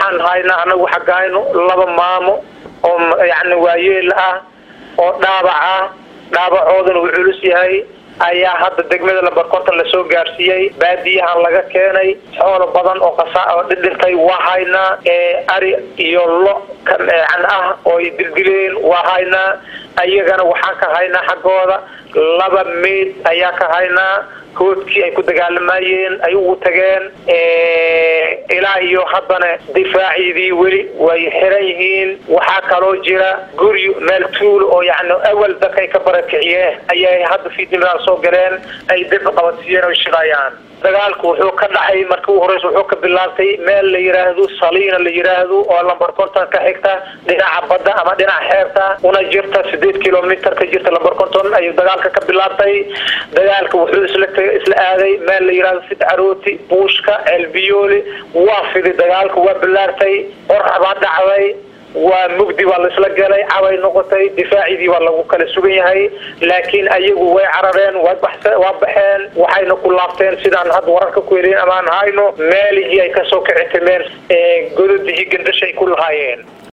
waxaan haynaa anagu xaggayno laba maamo oo yacni waayeel ah oo dhaabac ah dhaabacoodana uu culus yahay ayaa hadda degmada lambar konton lasoo gaarsiiyey baadiyahan laga keenay xoolo badan oo qasa oo dhidhintay waa haynaa ari iyo lo can ah oo ay dildileen waa haynaa ayagana waxaan ka haynaa xaggooda laba meyd ayaa ka haynaa hoodkii ay ku dagaalamayeen ay ugu tageen ilaa iyo haddana difaaciidii weli way xiran yihiin waxaa kaloo jira guri meel tuulo oo yani awal dadka ay ka barakiciyeen ayay hadda fiidnimadan soo galeen ay dib qabadsiiyeen oo shidayaan dagaalku wuxuu ka dhacay markii u horeysa wuxuu ka bilaabtay meel la yiraahdo saliina la yiraahdo oo lambar konton ka xigta dhinaca badda ama dhinaca xeebta una jirta sideed kilomitr ka jirta lambar konton ayuu dagaalka ka bilaabtay dagaalka wuxuu isla isla aaday meel la yiraahdo sid carooti buushka ceelbiyooli waa fidi dagaalka waa bilaartay qorax baa dhacday waa mugdi baa laisla galay cabay noqotay difaacidii baa lagu kala sugan yahay laakiin ayagu way carareen waa baxeen waxayna ku laabteen sidaan hadda wararka ku helin amaan hayno meelihii ay kasoo kici timeen gododihii gandashay ku lahaayeen